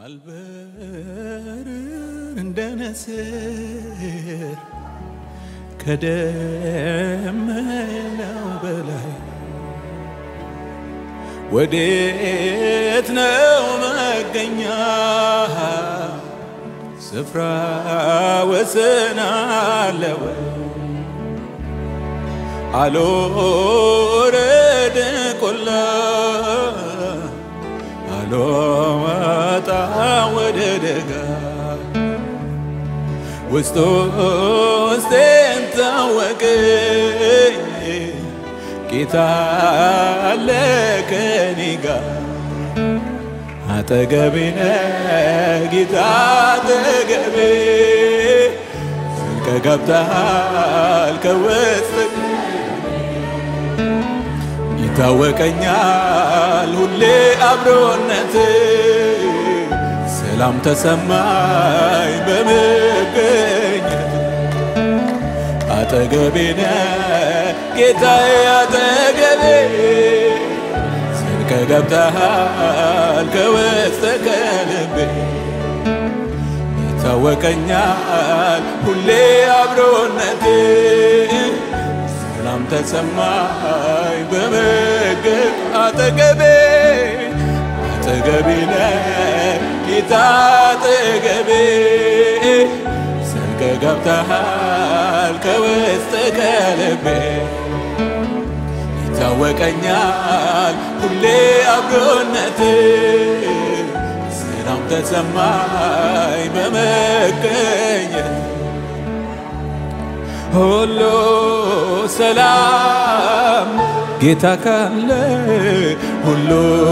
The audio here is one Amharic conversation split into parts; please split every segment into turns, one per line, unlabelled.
አልበር እንደ ነስር ከደመናው በላይ ወዴት ነው መገኛ ስፍራ ወሰን አለው አልወረድ ቆላ አልወጣ ወደ ደጋ ውስጥ ውስጤን ታወቀኝ ጌታ አለ ከኔ ጋር አጠገቤ ነህ ጌታ አጠገቤ ስልከ ገብተሃል ከውስጥ ይታወቀኛል ሁሌ አብሮነት ሰላም ተሰማኝ በመገኘት አጠገቤ ነህ ጌታዬ አጠገቤ ስልከ ገብተሃል ከውስጥ ከልቤ ይታወቀኛል ሁሌ አብሮነት ሰላም ተሰማኝ በመገብ አጠገቤ አጠገቤ ነህ ጌታ አጠገቤ ስልከ ገብተሃል ከውስጥ ከልቤ ይታወቀኛል ሁሌ አብሮነት ሰላም ተሰማኝ በመገኘት ሁሉ ሰላም ጌታ ካለ ሁሉ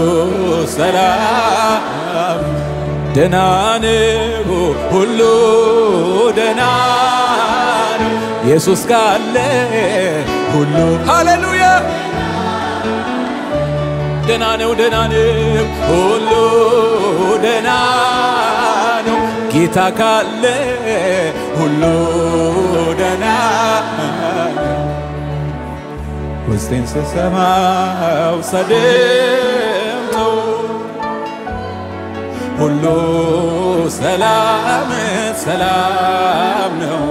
ሰላም ደህና ነው ሁሉ ደህና ነው ኢየሱስ ካለ ሁሉ ሃሌሉያ ደህና ነው ደህና ነው ሁሉ ደህና ነው ጌታ ካለ ሁሉ ደህና ነው ውስጤን ስሰማው ሰደምተው ሁሉ ሰላም ሰላም ነው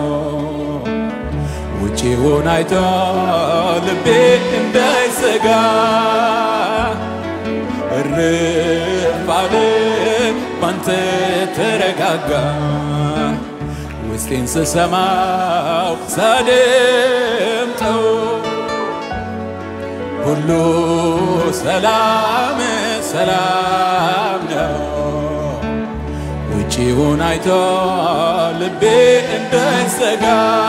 ውጪውን አይቶ ልቤ እንዳይሰጋ እርፍ አለ ባንተ ተረጋጋ ውስጤን ስሰማው ሳደምጠው ሁሉ ሰላም ሰላም ነው ውጪውን አይቶ ልቤ እንዳይሰጋ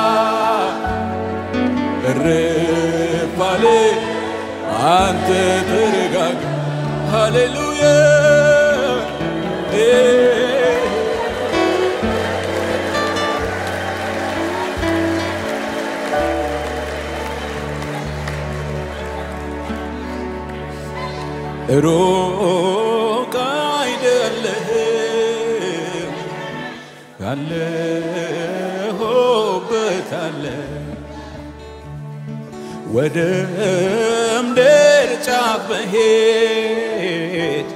እርፍ አለ አንተ ተረጋጋ ሃሌሉያ ሩቅ አይደለህም ያለሁበት አለ ወደ ምድር ጫፍ መሄድ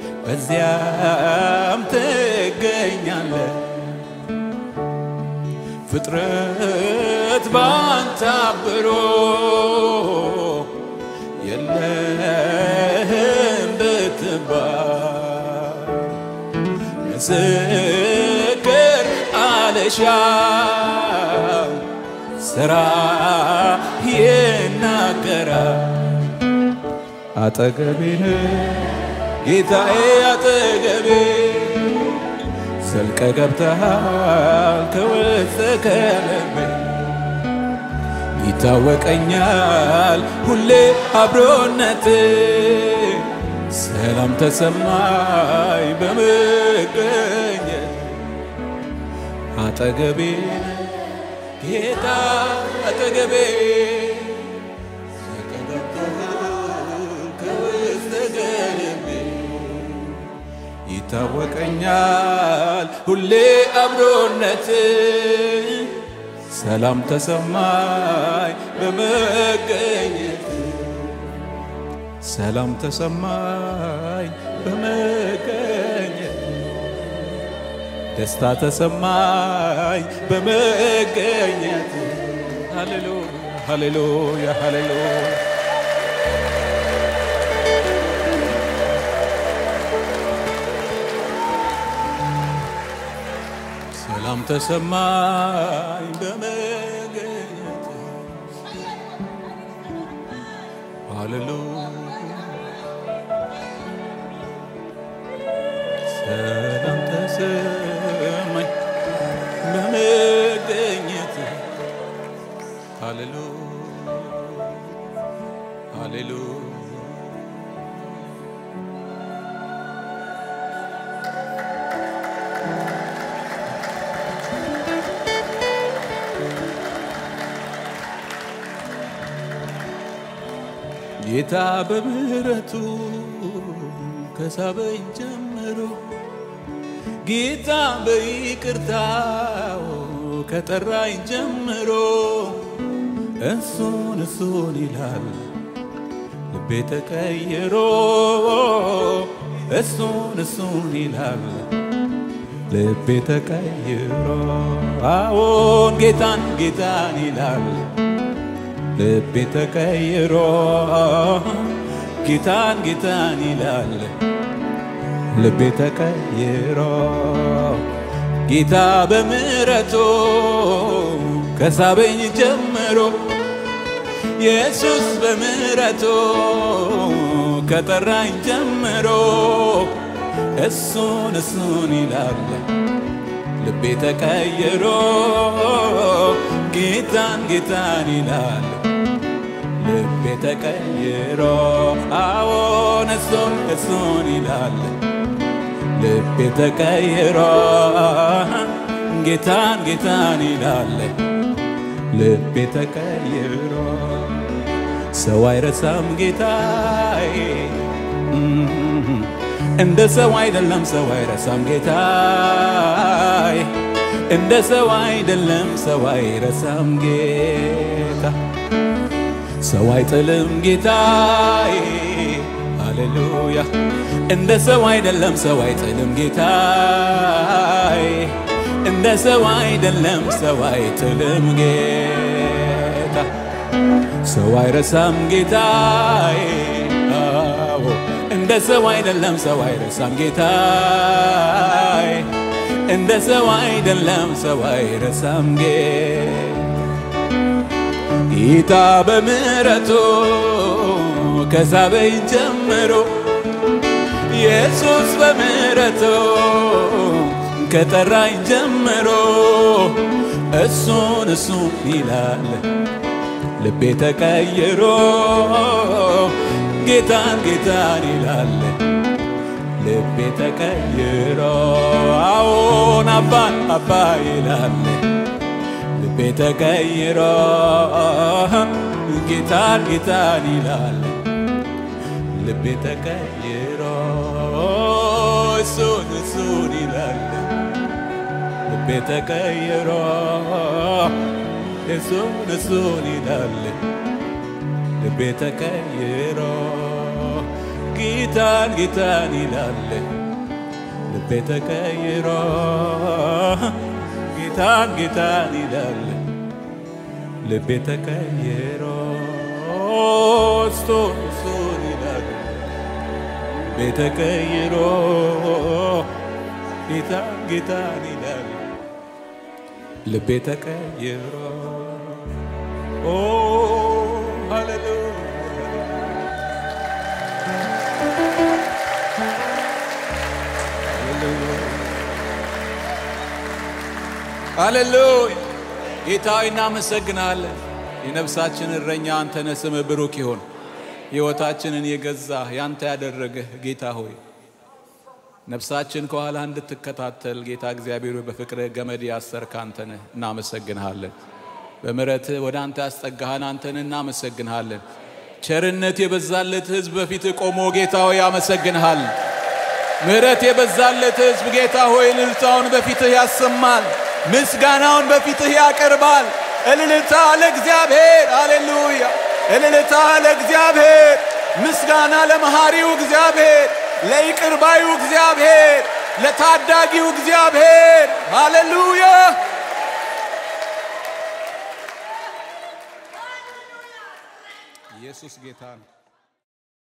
በዚያም ትገኛለ ፍጥረት ባንተ አብሮ የለህም ብትባል ምስክር አልሻም ስራ ይናገራል አጠገቤ ጌታዬ አጠገቤ ዘልቀ ገብተሃል ከውስጥ ከልቤ ይታወቀኛል ሁሌ አብሮነት ሰላም ተሰማኝ በመገኘት አጠገቤ ጌታ አጠገቤ ይታወቀኛል ሁሌ አብሮነት ሰላም ተሰማኝ በመገኘት ሰላም ተሰማኝ በመገኘት ደስታ ተሰማኝ በመገኘት ሃሌሉያ ሃሌሉያ ሃሌሉያ ሰላም ተሰማኝ በመገኘት ሃሌሉያ ሰላም ተሰማኝ በመገኘት ሃሌሉያ ሃሌሉያ ጌታ በምሕረቱ ከሳበኝ ጀምሮ ጌታ በይቅርታው ከጠራኝ ጀምሮ እሱን እሱን ይላል ልቤ ተቀይሮ እሱን እሱን ይላል ልቤ ተቀይሮ አዎን ጌታን ጌታን ይላል ልቤ ተቀይሮ ጌታን ጌታን ይላል ልቤ ተቀይሮ ጌታ በምሕረቱ ከሳበኝ ጀምሮ ኢየሱስ በምሕረቱ ከጠራኝ ጀምሮ እሱን እሱን ይላል ልቤ ተቀይሮ ጌታን ጌታን ይላል ልቤ ተቀይሮ አዎን እሱን እሱን ይላል ልቤ ተቀይሮ ጌታን ጌታን ይላል ልቤ ተቀይሮ ሰው አይረሳም ጌታዬ እንደ ሰው አይደለም ሰው አይረሳም ጌታዬ እንደ ሰው አይደለም ሰው አይረሳም ጌታ ሰው አይጥልም ጌታዬ ሃሌሉያ እንደ ሰው አይደለም ሰው አይጥልም ጌታዬ እንደ ሰው አይደለም ሰው አይጥልም ጌታ ሰው አይረሳም ጌታዬ አዎ እንደ ሰው አይደለም ሰው አይረሳም ጌታዬ እንደ ሰው አይደለም ሰው አይረሳም ጌታ ጌታ በምሕረቱ ከሳበኝ ጀምሮ ኢየሱስ በምሕረቱ ከጠራኝ ጀምሮ እሱን እሱን ይላል ልቤ ተቀይሮ ጌታን ጌታን ይላል ልቤ ተቀይሮ አዎን አባን አባ ይላል ልቤ ተቀይሮ ጌታን ጌታን ይላል ልቤ ተቀይሮ እሱን እሱን ይላል ልቤ ተቀይሮ እሱን እሱን ይላል ልቤ ተቀይሮ ጌታን ጌታን ይላል ልቤ ተቀይሮ ጌታን ጌታን ይላል ልቤ ተቀይሮ እሱን እሱን ይላል ልቤ ተቀይሮ ጌታን ጌታን ይላል ልቤ ተቀይሮ ኦ ሃሌሉያ ሃሌሉያ ጌታዊ እናመሰግናለን። የነፍሳችን እረኛ አንተ ነህ። ስምህ ብሩክ ይሁን። ሕይወታችንን የገዛ ያንተ ያደረገህ ጌታ ሆይ ነፍሳችን ከኋላ እንድትከታተል ጌታ እግዚአብሔር ሆይ በፍቅርህ ገመድ ያሰርክ አንተ ነህ። እናመሰግንሃለን። በምሕረትህ ወደ አንተ ያስጠጋህን አንተን እናመሰግንሃለን። ቸርነት የበዛለት ሕዝብ በፊትህ ቆሞ ጌታ ሆይ ያመሰግንሃል። ምሕረት የበዛለት ሕዝብ ጌታ ሆይ እልልታውን በፊትህ ያሰማል፣ ምስጋናውን በፊትህ ያቀርባል። እልልታ ለእግዚአብሔር፣ አሌሉያ! እልልታ ለእግዚአብሔር፣ ምስጋና ለመሐሪው እግዚአብሔር፣ ለይቅር ባዩ እግዚአብሔር፣ ለታዳጊው እግዚአብሔር ሃሌሉያ። ኢየሱስ ጌታ ነው።